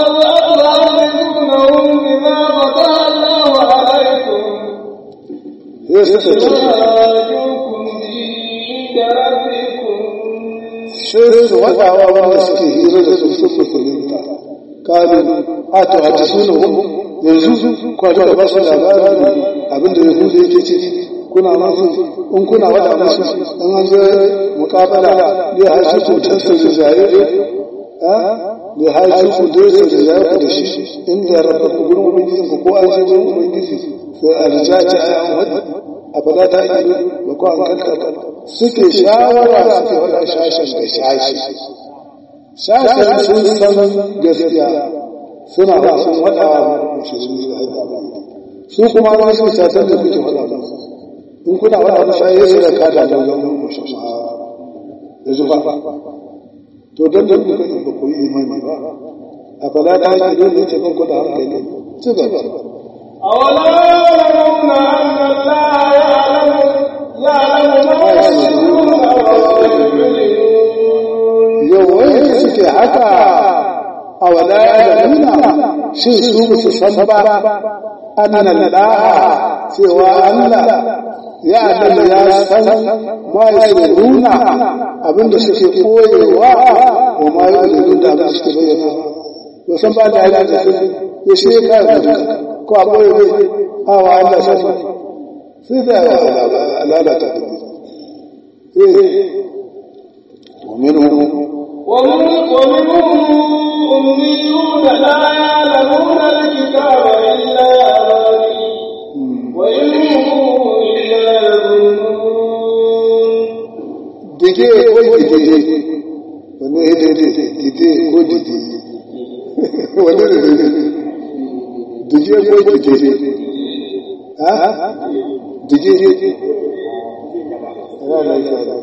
قالوا أفحسبونهم بما فتح الله عليكم sai suka ce يواجوكم عند ربكم sai su waɗawa wanda suke hira da su sun musulunta kalu a to a suna hu yanzu kwato da basu labarin abinda ya hudu yake ciki kuna masu in kuna wada musu in an je mukabala ne har su cutar su da zaye ne har su cutar su da zaye ku da shi inda rabba ku gurin ubangijin ku ko an je gurin ubangiji sai a rijaci a yan wadi a fada ta ido da ko an kankan suke shawara suke faɗa shashen da shashi shashen sun san gaskiya suna ba sun faɗa wa musulmi da haɗa su kuma wani su shashen da kuke faɗa musu in kuna faɗa musu shaye su da kada da zama musulmi da zuba to don da kuka yi ba ku yi imani ba a fada ta ido ne ce kan kuɗa hankali ci gaba أولا يعلمون أن الله يعلم يعلم ما يسرون وما يعلنون yawai suke haka a wala ya nuna shin su ba su san ba annan da'a cewa Allah ya annabi ya san ma ya nuna abinda suke koyewa wa ma ya nuna da abinda suke bayyana ba san ba da ya da ya shi ya kare duka ko a boye bai a wa Allah san sai da lalata da ومنهم ومن- ومنهم أميون لا يعلمون الكتاب إلا أماني وإن هم إلا يظنون dide ko dide wani ya dide dide ko dide wani da dide dide ko dide ha dide yana da isa da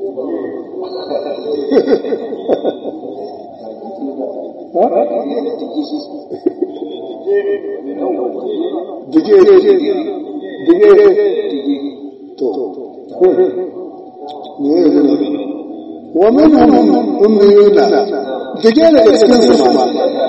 dige dige to ne ne wa minhum ummiyuna dige daga cikin su ma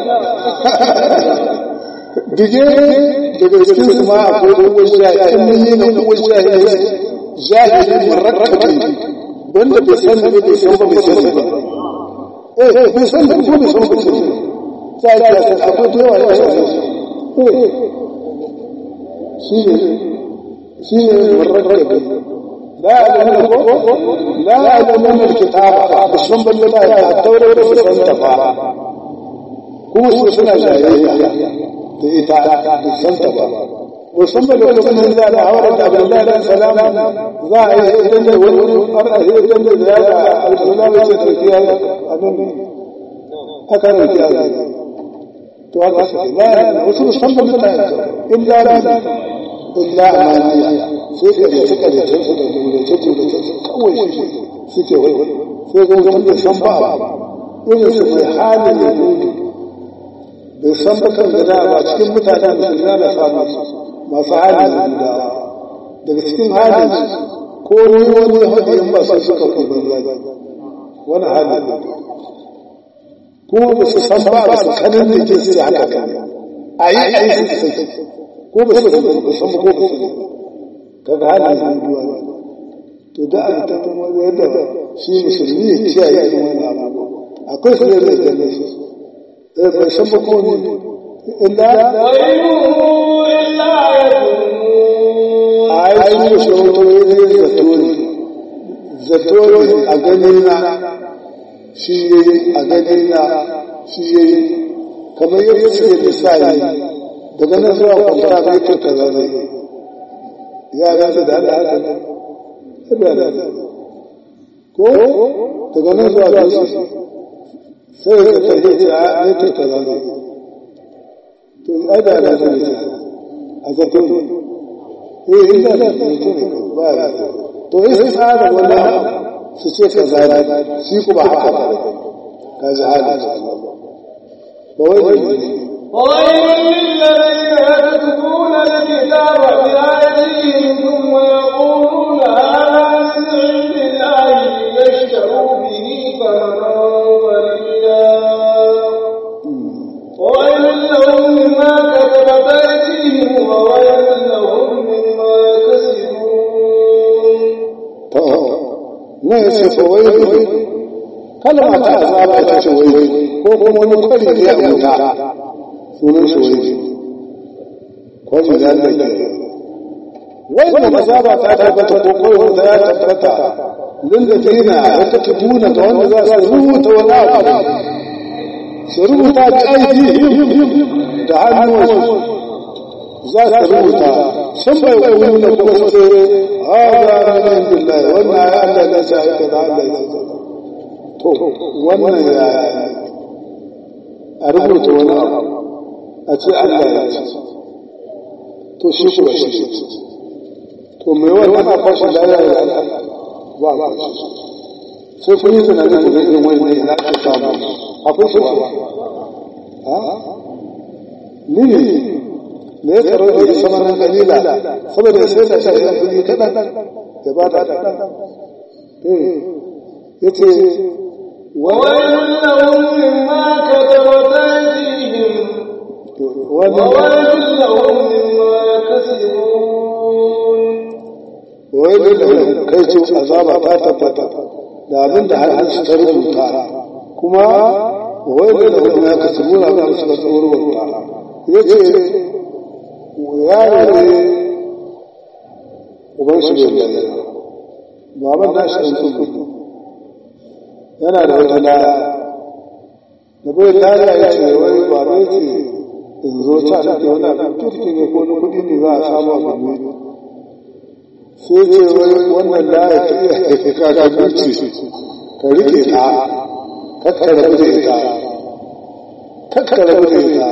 dige daga cikin su ma akwai uwar jahili ummiyuna uwar jahili jahili murakkabi wanda bai san da bai san ba bai san ba eh bai san da ko bai san ba sai ya san akwai da yawa ya san eh shi ne shi ne murakkabi لا يعلمون لا يعلمون الكتاب بسم بالله التوراة بسم تفا هو سنة جاهلية تيتا بسم تفا وسم بالله بسم الله العورة عبد الله عليه السلام ذا يدل والأرض يدل ذا عبد الله يسكت فيها أكرم فيها تو لا وسم بسم بالله إلا إلا أمانية sai ka da suka da su da gulace gulace kawai shi suke wai sai ga wani da san ba irin su mai halin da gudu bai san ba kan gada ba cikin mutanen da su na samu masu halin da guda daga cikin halin ko ni wani hadiyin ba sai suka fi banza wani halin da kuma ba su san ba ba su kanin da ke su haka kan a yi a yi su sai ko ba su san ba san ko ko kaga halin duduwa to da an ta kuma yadda shi musulmi ya kiyaye irin wannan abu akwai su da da ne shi eh bai san ba ko ne illa ai su shi wato ne zato ne zato ne a ganin na shi yayi a ganin na shi yayi kamar yadda suke misali daga nan zuwa kwamfara zai kai kaza zai ya rasa da Allah haka ne ko daga nan zuwa da su sai ya tafi da ya ta kaza ne to ai da da ne a zato ne eh ina da zato ne ba ya to sai tsara wannan su ce kaza ne shi kuma haka ba ka ji halin Allah ba wai ne وويل للذين يكتبون الكتاب بأيديهم ثم يقولون هذا من عند الله ليشتروا به ثمنا قليلا وويل لهم مما كتبت أيديهم وويل لهم مما يكسبون na ya ce fawai kalma ta azaba ita ce wai ko kuma wani kwari ne a wuta sunan shi wai kwari da Allah ke wai da azaba ta tabbata ko koyi wuta ya tabbata lillazina yaktubuna ga wanda za su rubuta wani abu su rubuta da aidihim da hannuwansu za su rubuta sun bai kuru na kuma su ce haɗa na min billahi wannan ya Allah na sa aika da Allah ya to wannan ya a rubuta wani abu a ce Allah ya ce to shi kuwa shi to mai wannan a fashi da ya yi ba a fashi sai kun yi tunanin da zai irin wani ne na ake samu akwai shi ba ni ne me ya tsaro da ya samar nan kalila saboda ya sai da shi ya kudi kadan ya ba da ya ce وويل لهم مما كتبت أيديهم wannan وويل لهم مما يكسبون wai da kai ce azaba ta tabbata da abin da har su ta rubuta kuma wai da wani ya kasu muna da su ka tsoro rubuta ya ce yaro ne uban shi bai da baban da shi an tsubu yana da wata laya da bai laya ya ce wai baban ce in zo ta take wani abin turki ne ko na kudi ne za a samu a gumi sai ce wai wannan laya ta iya haifi kaka dutse ka rike ta kakka rabu da ita kakka rabu da ita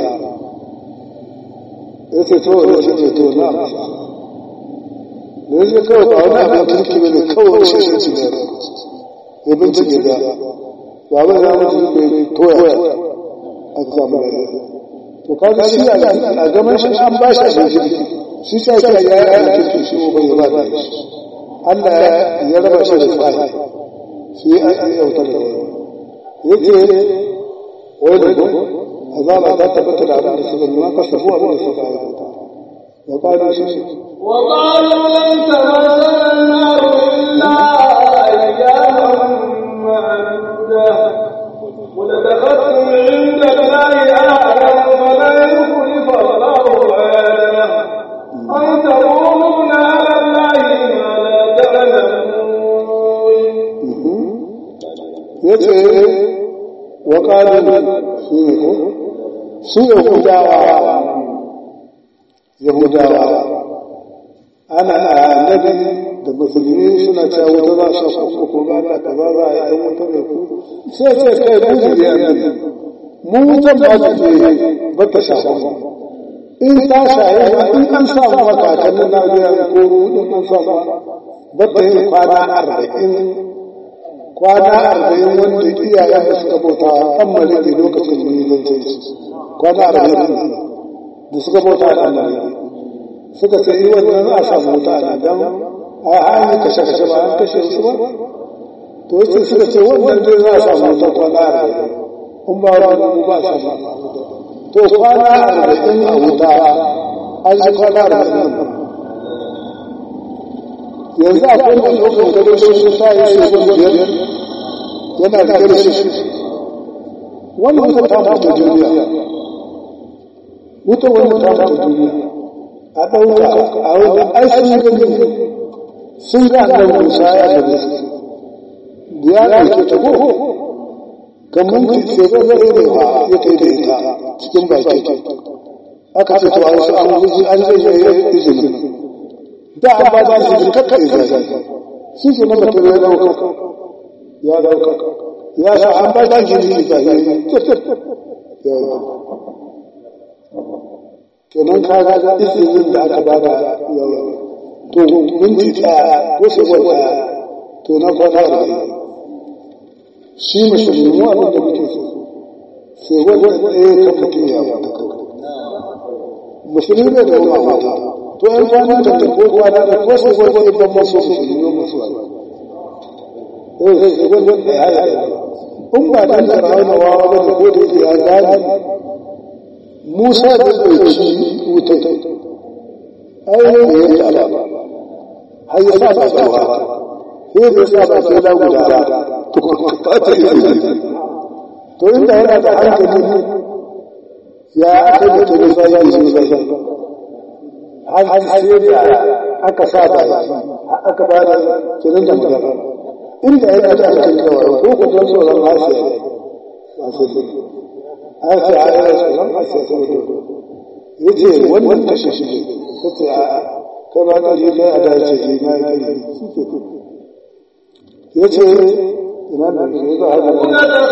ya ce to wani shi ce to na amsa da ya ce kawai ba wani abin turki ne kawai shi shi ne ya bincike da baban ya mutu bai toya a samu da to kaga shi a gaban shi an ba shi abin shi sai ya ya yi abin shi bai ba da shi Allah ya raba shi da tsari su yi yautar da yake wai da ku azaba ta tabbata da abin da suka nuna kasafu abin da suka aikata wa ƙalu shi وقالوا لن تمسنا النار إلا أياما معدودة قل اتخذتم عند الله أهلا فلا يخلف الله وعده أن تقولون على الله ما لا تعلمون ya ce wa ƙalu su ne ko su yahudawa yahudawa ana annabi da musulmi suna cewa wuta za su shafa ko ba da kaza za a yi wuta da ku sai ce kai ku ji ya annabi mu wutan ba su je ba ta shafa in ta shaye in an sa maka kan na biya ko in an sa ba ta yi kwana arba'in kwana arba'in wanda iyayen da suka bauta kan maliki lokacin da yi zance kwana arba'in da suka bauta kan maliki suka ce yi wannan a samu wuta ne don a hanyar kashe-kashe ba an kashe su ba to yace suka ce wannan dai za a samu wuta kwana arba'in in ba wani ba samu to kwana arba'in a wuta an yi kwana arba'in yanzu akwai mai ɗaukar gado shi sa ya ce wani biyar yana da gado shi wannan wuta ta mutu duniya wuta wani ta mutu duniya a ɗauka a wani ai sun gani sun ga da musa ya gani da ya ɗauke ta ko kamar ki ce ba zai ne ba ya kai da ita cikin baki aka ce to an an zai yi izini da an ba za su kakka izai shi ke na mutum ya dauka ya dauka ya sa an ba za ki yi izai kenan ka ga izinin da aka ba da to minti ɗaya ko sekon ɗaya to na kwana da shi musulmi mu abin da muke so sekon ɗaya kan mutum ya wata musulmi bai da wani mata to an kwana da ta ko kwana da ko su ko ko ban maso su ne maso eh sai wannan da ya yi in ba dan da rawana wa ba da ko da ya gani Musa da dauki wuta ai ne ya Allah har ya sa ta tsawa sai da sa ba sai da guda to ta ta yi to inda yana da hankali ya aka yi ta Musa ya yi Musa har sai da aka sa da aka ba da kiran da magana inda ya ta aka kawo ko ko don tsoron hasiya ba sai an ce a yi tsoron hasiya saboda ya ce wannan kashe shi ne ta ce a kai ba kari kai a dace ne na yi kari ya ce ina da ke za a ga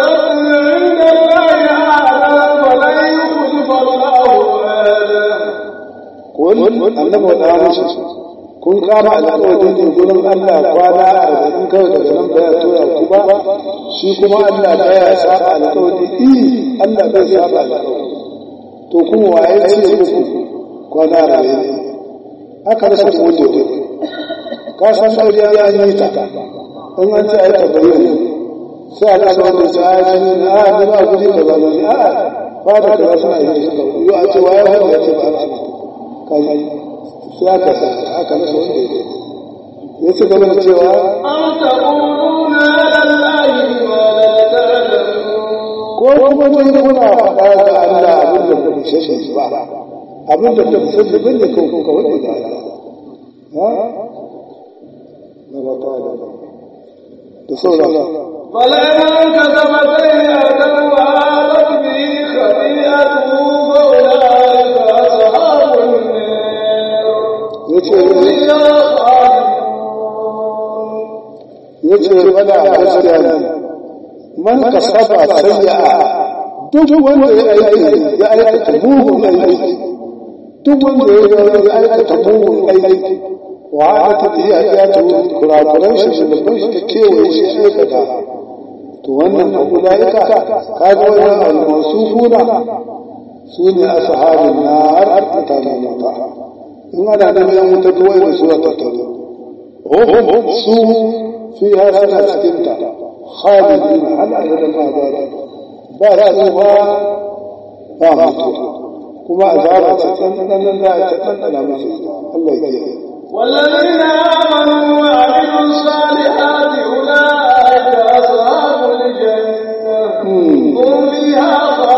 kun annabi wa ɗaya shi kun kama alƙawarin ne gurin Allah kwana arba'in kawai daga nan baya tura ku ba shi kuma Allah baya saba alƙawari i Allah bai saba alƙawari to kuma waye ce muku kwana arba'in aka rasa ku wanda ne ka san sauriya ya yi ta in an ce ai tabbayi sai Allah ba da sai ni a ni ba guri da ba ni a ba da kaza suna yi suka yi a ce waye wanda ya ce ba a kai sai aka sa aka rasa wanda ya ya ci gaba da cewa ko kuma dai kuna faɗa ga Allah abin da ba ku sani ba abin da ku sani ba ne ko ka wani da Allah ha na ba ta da da sauran فلن كتب سيئة وآلت به خطيئته فأولئك أصحاب النار yace فيها yace wala gaskiya ne man kasaba sayya'a duk wanda ya aiki ya aikata mugun aiki duk wanda ya aikata mugun aiki wa aka tafiya ya ta kurakuran shi da babban shi ta kewaye shi aikata to wannan fa ulaika kaga wannan al-mawsufuna sune ashabun nar mutanen wuta in ana da yan wuta duwai da suwa tattaro hum su fiha suna cikin ta khalidin hal abadan ma ba ba rayuwa ba mutuwa kuma azaba ce tsananin da ta tsanana musu Allah ya kiyaye والذين آمنوا وعملوا الصالحات أولئك أصحاب الجنة هم فيها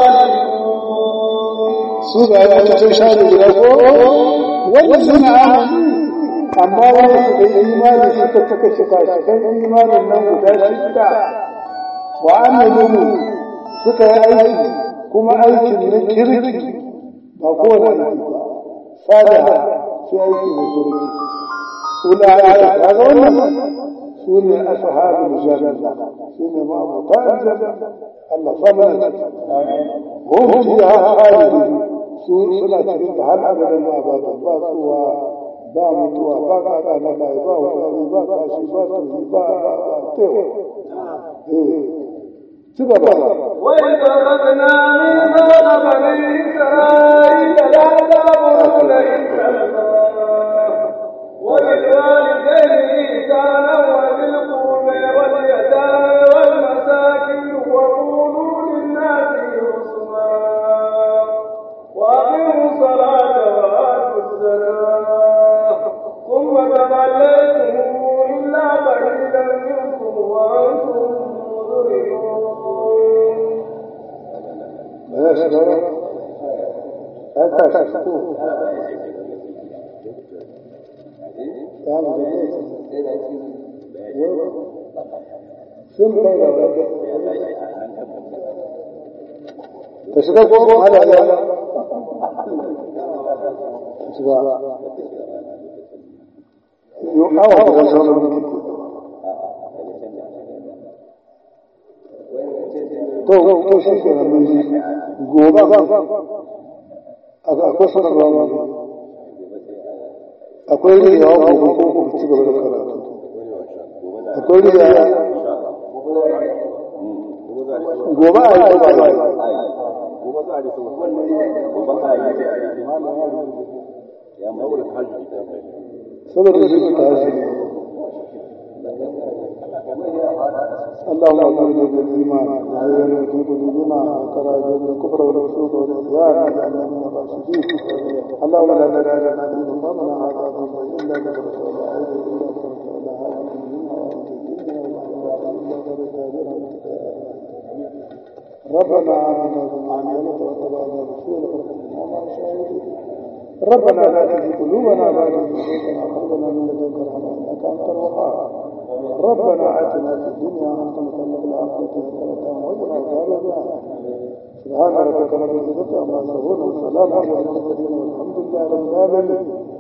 خالدون su ga ya cikin shari guda ko wanda suna amanu amma wanda suka yi imani suka cika cika cikin imanin nan guda shida wa amilu suka yi aiki kuma aikin na kirki ba kowane aiki ba sada sai aiki na kirki ula'ika kaga wannan su ne ashabul janna su ne ma'abuta aljanna Allah sa mana hum fiha khalidun su suna cikin ta har abadan ba ba ba suwa ba mutuwa ba kaka na kai ba wani ba kashi ba tuni ba ba tewa eh ci gaba وإذ أخذنا ميثاق بني إسرائيل لا تعبدون إلا الله وبالوالدين إحسانا وذي القربى واليتامى والمساكين وقولوا للناس حسنا وأقيموا الصلاة وآتوا الزكاة ثم توليتم إلا قليلا منكم وأنتم مدركون ya shiga ya tashi ko ya mu da ne sun kai da wata ta shiga ko ko hada ya shiga yo awa da sauran mutum to to shi ke nan mun ji gobe ba akwai sanarwa ba akwai riyawa gobe ko ku ci gaba da karatu akwai riyawa gobe a yi ba ba saboda shi ta hajji اللهم اغفر بالايمان وعين في قلوبنا وكراهيه الكفر والفسوق والعصيان واجعلنا من الراشدين اللهم لا تدع لنا في مقامنا هذا ذنبا الا لك رسول اعوذ الا كنت ولا هادي ربنا آمنا بما أنزلت واتبعنا رسولك ربنا لا تزغ قلوبنا بعد إذ هديتنا وهب لنا من لدنك رحمة إنك أنت الوهاب ربنا آتنا في الدنيا حسنة وفي الآخرة حسنة وقنا عذاب النار سبحان ربك رب العزة عما يصفون وسلام على المرسلين والحمد لله رب العالمين